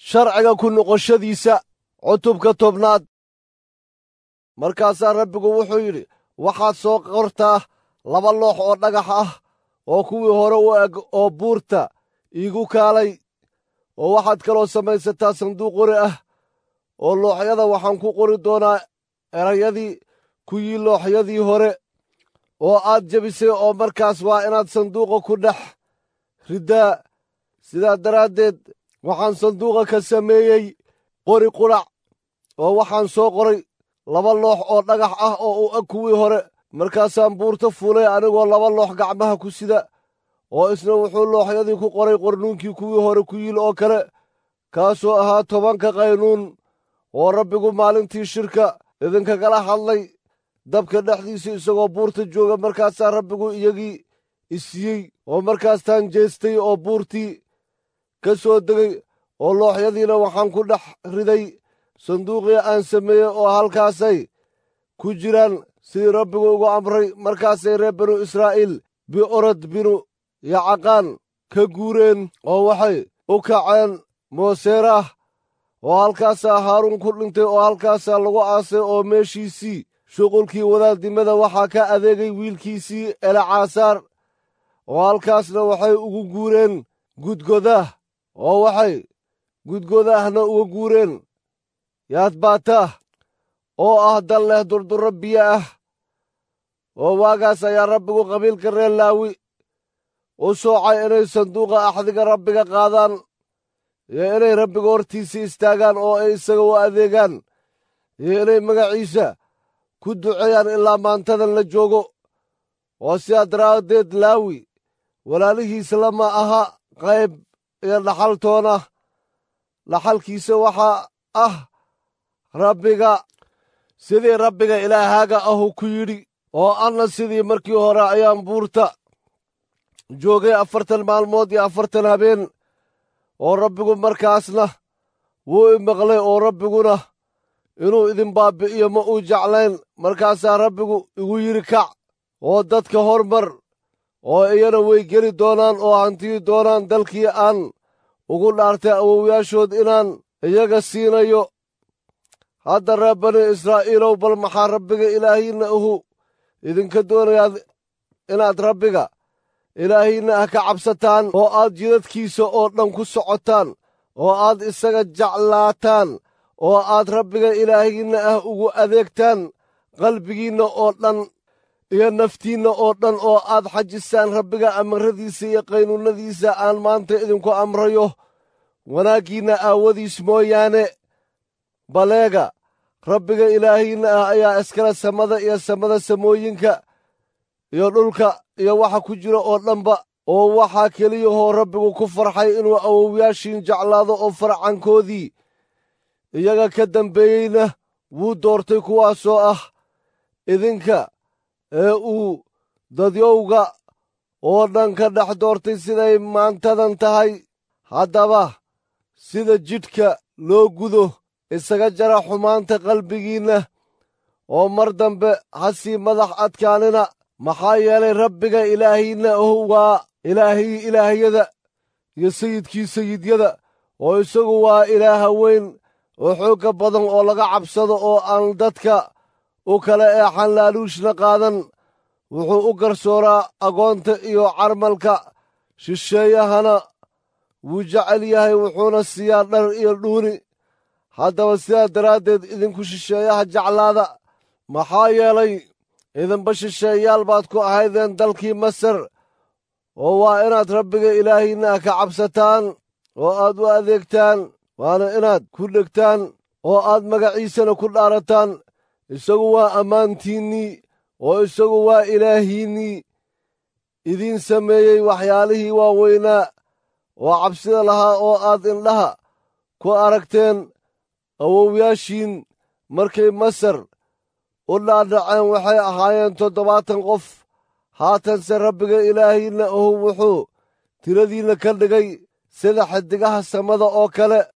sharciga ku noqoshadiisa cutubka tobnaad markaasaa rabbigu wuxuu yidhi waxaad soo qortaa laba loox oo dhagax ah oo kuwii hore u eg oo buurta iigu kaalay oo waxaad kaloo samaysataa sanduuq qori ah oo looxyada waxaan ku qori doonaa erayadii kuwii looxyadii hore oo aad jebisay oo markaas waa inaad sanduuqa ku dhex riddaa sidaa daraaddeed waxaan sanduuqa ka sameeyey qori qudhac oo waxaan soo qoray laba loox oo dhagax ah oo u eg kuwii hore markaasaan buurta fuulay anigoo laba loox gacmaha ku sida oo isna wuxuu looxyadii ku qoray qornuunkii kuwii hore ku yiil oo kale kaasoo ahaa tobanka qaynuun oo rabbigu maalintii shirka idinkagala hadlay dabka dhexdiisa isagoo buurta jooga markaasaa rabbigu iyagii isiiyey oo markaastaan jeestay oo buurtii ka soo degay oo looxyadiina waxaan ku dhex riday sanduuqii aan sameeyey oo halkaasay ku jiraan sidii rabbigu ugu amray markaasay reer binu israa'iil bi'orod binu yacaqaan ka guureen oo waxay u kaceen mooseeraah oo halkaasaa haaruun ku dhintay oo halkaasaa lagu aasay oo meeshiisii shuqulkii wadaadnimada waxaa ka adeegay wiilkiisii elacaasaar oo halkaasna waxay ugu guureen gudgodaah oo waxay gudgodaahna uga guureen yaadbaataah oo ah dal leh durdurro biyo ah oo waagaas ayaa rabbigu qabiilka reer laawi u soocay inay sanduuqa axdiga rabbiga qaadaan iyo inay rabbiga hortiisa istaagaan oo ay isaga u adeegaan iyo inay magaciisa ku duceeyaan ilaa maantadan la joogo oo sidaa daraaddeed laawi walaalihiisa lama aha qayb iyo dhaxaltoona dhaxalkiisa waxaa ah rabbiga sidii rabbiga ilaahaaga ahu ku yidhi oo anna sidii markii hore ayaan buurta joogay afartan maalmood iyo afartan habeen oo rabbigu markaasna wuu i maqlay oo rabbiguna inuu idin baabbi'iyo ma uu jeclayn markaasaa rabbigu igu yidhi kac oo dadka hormar oo iyana way geli doonaan oo hantiyi doonaan dalkii aan ugu dhaartay awowyaashood inaan iyaga siinayo hadda reer bani israa'iilow bal maxaa rabbiga ilaahiinna ahu idinka doonayaa inaad rabbiga ilaahiinna ah ka cabsataan oo aad jidadkiisa oo dhan ku socotaan oo aad isaga jeclaataan oo aad rabbiga ilaahiinna ah ugu adeegtaan qalbigiinna oo dhan iyo naftiinna oo dhan oo aad xajisaan rabbiga amaradiisa iyo qaynuunnadiisa aan maanta idinku amrayo wanaaggiinna aawadiis mooyaane baleega rabbiga ilaahiinna ah ayaa iskale samada iyo samada samooyinka iyo dhulka iyo waxa ku jira oo dhanba oo waxaa keliyahoo rabbigu ku farxay inuu awowyaashiin jeclaado oo farcankoodii iyaga ka dambeeyeyna wuu doortay kuwaasoo ah idinka ee uu dadyowga oo dhan ka dhex doortay siday maantadan tahay haddaba sida jidhka loo gudo isaga jara xumaanta qalbigiinna oo mar dambe ha sii madax adkaanina maxaa yeelay rabbiga ilaahiinna ahu waa ilaahii ilaahyada iyo sayidkii sayidyada oo isagu waa ilaaha weyn oo xoogga badan oo laga cabsado oo aan dadka u kale eexan laaluushna qaadan wuxuu u garsooraa agoonta iyo carmalka shisheeyahana wuu jecel yahay wuxuuna siiyaa dhar iyo dhuuni haddaba sidaa daraaddeed idinku shisheeyaha jeclaada maxaa yeelay idinba shisheeyaal baad ku ahaydeen dalkii masar oo waa inaad rabbiga ilaahiinna ah ka cabsataan oo aad u adeegtaan waana inaad ku dhegtaan oo aad magaciisana ku dhaarataan isagu waa ammaantiinnii oo isagu waa ilaahiinnii idiin sameeyey waxyaalihii waaweynaa oo cabsida lahaa oo aad indhaha ku aragteen awowyaashiin markay masar u dhaadhaceen waxay ahaayeen toddobaatan qof haatanse rabbiga ilaahiinna ahu wuxuu tiradiinna ka dhigay sida xidigaha samada oo kale